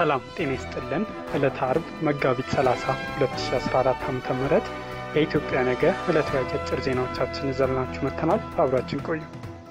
ሰላም ጤና ይስጥልን። ዕለተ አርብ መጋቢት 30 2014 ዓ ም የኢትዮጵያ ነገ ዕለታዊ አጫጭር ዜናዎቻችን ይዘንላችሁ መጥተናል። አብራችን ቆዩ።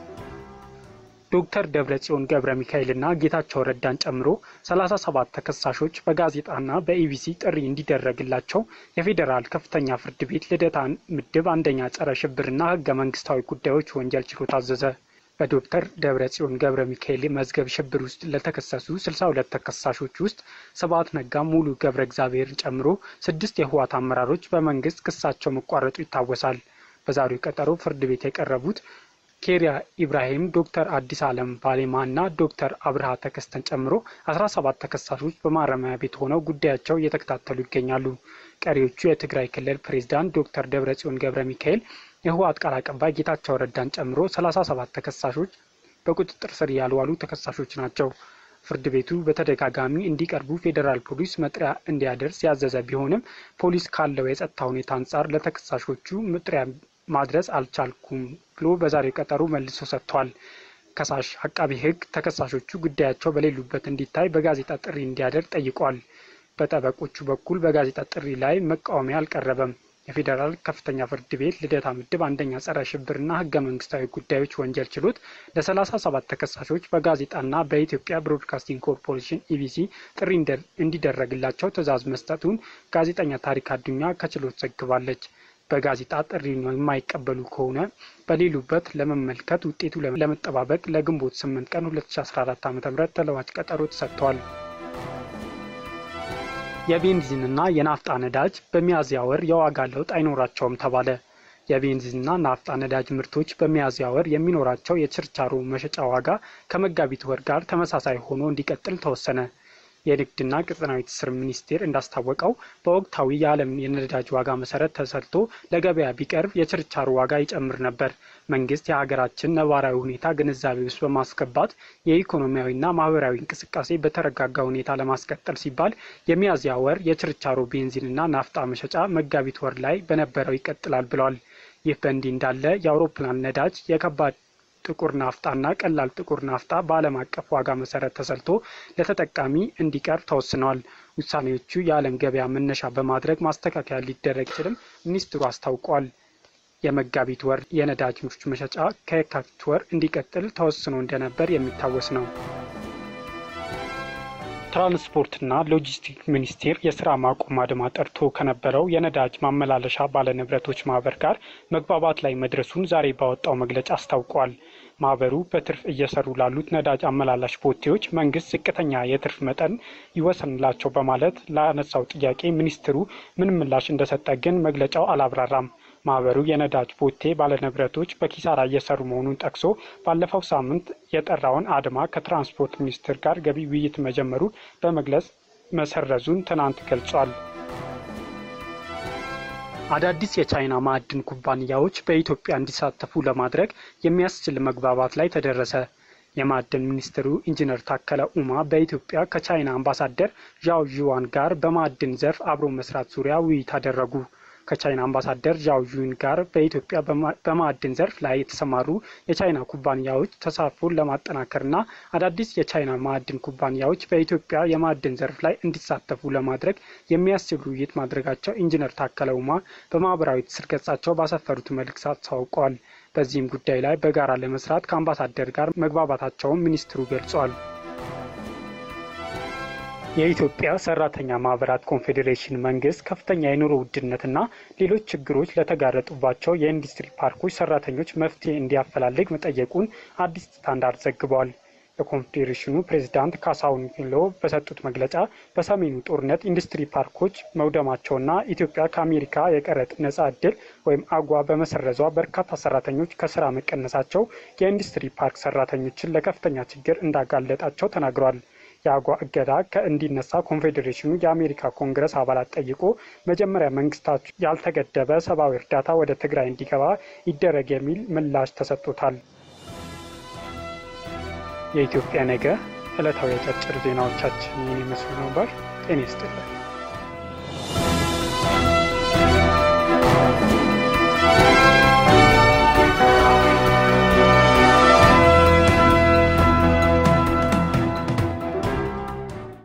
ዶክተር ደብረጽዮን ገብረ ሚካኤልና ጌታቸው ረዳን ጨምሮ 37 ተከሳሾች በጋዜጣና በኢቢሲ ጥሪ እንዲደረግላቸው የፌዴራል ከፍተኛ ፍርድ ቤት ልደታ ምድብ አንደኛ ጸረ ሽብርና ሕገ መንግስታዊ ጉዳዮች ወንጀል ችሎት አዘዘ። በዶክተር ደብረጽዮን ገብረ ሚካኤል መዝገብ ሽብር ውስጥ ለተከሰሱ 62 ተከሳሾች ውስጥ ስብሐት ነጋ፣ ሙሉ ገብረ እግዚአብሔርን ጨምሮ ስድስት የህወሓት አመራሮች በመንግስት ክሳቸው መቋረጡ ይታወሳል። በዛሬው ቀጠሮ ፍርድ ቤት የቀረቡት ኬሪያ ኢብራሂም፣ ዶክተር አዲስ አለም ባሌማ እና ዶክተር አብርሃ ተከስተን ጨምሮ 17 ተከሳሾች በማረሚያ ቤት ሆነው ጉዳያቸው እየተከታተሉ ይገኛሉ። ቀሪዎቹ የትግራይ ክልል ፕሬዝዳንት ዶክተር ደብረጽዮን ገብረ ሚካኤል የህወሓት ቃል አቀባይ ጌታቸው ረዳን ጨምሮ 37 ተከሳሾች በቁጥጥር ስር ያልዋሉ ተከሳሾች ናቸው። ፍርድ ቤቱ በተደጋጋሚ እንዲቀርቡ ፌዴራል ፖሊስ መጥሪያ እንዲያደርስ ያዘዘ ቢሆንም ፖሊስ ካለው የጸጥታ ሁኔታ አንጻር ለተከሳሾቹ መጥሪያ ማድረስ አልቻልኩም ብሎ በዛሬው ቀጠሮ መልሶ ሰጥቷል። ከሳሽ አቃቢ ህግ ተከሳሾቹ ጉዳያቸው በሌሉበት እንዲታይ በጋዜጣ ጥሪ እንዲያደርግ ጠይቋል። በጠበቆቹ በኩል በጋዜጣ ጥሪ ላይ መቃወሚያ አልቀረበም። የፌዴራል ከፍተኛ ፍርድ ቤት ልደታ ምድብ አንደኛ ጸረ ሽብርና ህገ መንግስታዊ ጉዳዮች ወንጀል ችሎት ለሰላሳ ሰባት ተከሳሾች በጋዜጣና በኢትዮጵያ ብሮድካስቲንግ ኮርፖሬሽን ኢቢሲ ጥሪ እንዲደረግላቸው ትዕዛዝ መስጠቱን ጋዜጠኛ ታሪክ አዱኛ ከችሎት ዘግባለች። በጋዜጣ ጥሪ የማይቀበሉ ከሆነ በሌሉበት ለመመልከት ውጤቱ ለመጠባበቅ ለግንቦት 8 ቀን 2014 ዓ.ም ተለዋጭ ቀጠሮ ተሰጥቷል። የቤንዚንና የናፍጣ ነዳጅ በሚያዝያ ወር የዋጋ ለውጥ አይኖራቸውም ተባለ። የቤንዚንና ናፍጣ ነዳጅ ምርቶች በሚያዝያ ወር የሚኖራቸው የችርቻሮ መሸጫ ዋጋ ከመጋቢት ወር ጋር ተመሳሳይ ሆኖ እንዲቀጥል ተወሰነ። የንግድና ቀጠናዊ ትስስር ሚኒስቴር እንዳስታወቀው በወቅታዊ የዓለም የነዳጅ ዋጋ መሰረት ተሰልቶ ለገበያ ቢቀርብ የችርቻሮ ዋጋ ይጨምር ነበር። መንግስት የሀገራችን ነባራዊ ሁኔታ ግንዛቤ ውስጥ በማስገባት የኢኮኖሚያዊና ማህበራዊ እንቅስቃሴ በተረጋጋ ሁኔታ ለማስቀጠል ሲባል የሚያዝያ ወር የችርቻሮ ቤንዚንና ናፍጣ መሸጫ መጋቢት ወር ላይ በነበረው ይቀጥላል ብለዋል። ይህ በእንዲህ እንዳለ የአውሮፕላን ነዳጅ የከባድ ጥቁር ናፍጣና ቀላል ጥቁር ናፍጣ በዓለም አቀፍ ዋጋ መሰረት ተሰልቶ ለተጠቃሚ እንዲቀርብ ተወስነዋል። ውሳኔዎቹ የዓለም ገበያ መነሻ በማድረግ ማስተካከያ ሊደረግ ይችልም ሚኒስትሩ አስታውቋል። የመጋቢት ወር የነዳጅ ምርቶች መሸጫ ከየካቲት ወር እንዲቀጥል ተወስኖ እንደነበር የሚታወስ ነው። ትራንስፖርትና ሎጂስቲክስ ሚኒስቴር የስራ ማቆም አድማ ጠርቶ ከነበረው የነዳጅ ማመላለሻ ባለንብረቶች ማህበር ጋር መግባባት ላይ መድረሱን ዛሬ ባወጣው መግለጫ አስታውቋል። ማህበሩ በትርፍ እየሰሩ ላሉት ነዳጅ አመላላሽ ቦቴዎች መንግስት ዝቅተኛ የትርፍ መጠን ይወሰንላቸው በማለት ላነሳው ጥያቄ ሚኒስትሩ ምን ምላሽ እንደሰጠ ግን መግለጫው አላብራራም። ማህበሩ የነዳጅ ቦቴ ባለንብረቶች በኪሳራ እየሰሩ መሆኑን ጠቅሶ ባለፈው ሳምንት የጠራውን አድማ ከትራንስፖርት ሚኒስቴር ጋር ገቢ ውይይት መጀመሩን በመግለጽ መሰረዙን ትናንት ገልጿል። አዳዲስ የቻይና ማዕድን ኩባንያዎች በኢትዮጵያ እንዲሳተፉ ለማድረግ የሚያስችል መግባባት ላይ ተደረሰ። የማዕድን ሚኒስትሩ ኢንጂነር ታከለ ኡማ በኢትዮጵያ ከቻይና አምባሳደር ዣው ዥዋን ጋር በማዕድን ዘርፍ አብሮ መስራት ዙሪያ ውይይት አደረጉ። ከቻይና አምባሳደር ዣው ዥን ጋር በኢትዮጵያ በማዕድን ዘርፍ ላይ የተሰማሩ የቻይና ኩባንያዎች ተሳትፎን ለማጠናከርና አዳዲስ የቻይና ማዕድን ኩባንያዎች በኢትዮጵያ የማዕድን ዘርፍ ላይ እንዲሳተፉ ለማድረግ የሚያስችል ውይይት ማድረጋቸው ኢንጂነር ታከለ ኡማ በማህበራዊ ትስስር ገጻቸው ባሰፈሩት መልእክት አስታውቀዋል። በዚህም ጉዳይ ላይ በጋራ ለመስራት ከአምባሳደር ጋር መግባባታቸውን ሚኒስትሩ ገልጿል። የኢትዮጵያ ሰራተኛ ማህበራት ኮንፌዴሬሽን መንግስት ከፍተኛ የኑሮ ውድነትና ሌሎች ችግሮች ለተጋረጡባቸው የኢንዱስትሪ ፓርኮች ሰራተኞች መፍትሄ እንዲያፈላልግ መጠየቁን አዲስ ስታንዳርድ ዘግቧል። የኮንፌዴሬሽኑ ፕሬዚዳንት ካሳሁን ፊሎ በሰጡት መግለጫ በሰሜኑ ጦርነት ኢንዱስትሪ ፓርኮች መውደማቸውና ኢትዮጵያ ከአሜሪካ የቀረጥ ነጻ እድል ወይም አጓ በመሰረዟ በርካታ ሰራተኞች ከስራ መቀነሳቸው የኢንዱስትሪ ፓርክ ሰራተኞችን ለከፍተኛ ችግር እንዳጋለጣቸው ተናግሯል። የአጓ እገዳ ከእንዲነሳ ኮንፌዴሬሽኑ የአሜሪካ ኮንግረስ አባላት ጠይቆ መጀመሪያ መንግስታቸው ያልተገደበ ሰብአዊ እርዳታ ወደ ትግራይ እንዲገባ ይደረግ የሚል ምላሽ ተሰጥቶታል። የኢትዮጵያ ነገ ዕለታዊ አጫጭር ዜናዎቻችን ይህን ይመስሉ ነበር። ጤና ይስጥልን።